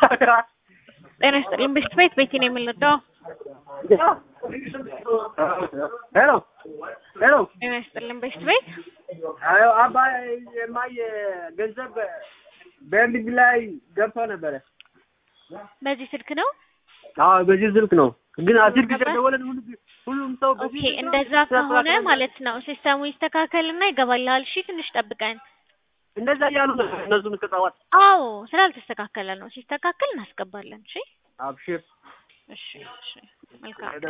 ጤና ይስጥልኝ። ብስት ቤት ቤቴ ነው የምንወደው። ሄሎ ሄሎ ጤና ይስጥልኝ። ብስት ቤት አዮ አባይ የማየ ገንዘብ በንግድ ላይ ገብቶ ነበረ። በዚህ ስልክ ነው። አዎ በዚህ ስልክ ነው፣ ግን አስር ጊዜ ደወለን። ሁሉ ሁሉም ሰው ኦኬ፣ እንደዛ ከሆነ ማለት ነው ሲስተሙ ይስተካከልና ይገባልሃል። እሺ፣ ትንሽ ጠብቀን። እንደዛ እያሉ ነው እነሱን ከጠዋት። አዎ፣ ስላልተስተካከለ ነው። ሲስተካከል እናስገባለን። እሺ፣ አብሽር እሺ፣ እሺ። መልካም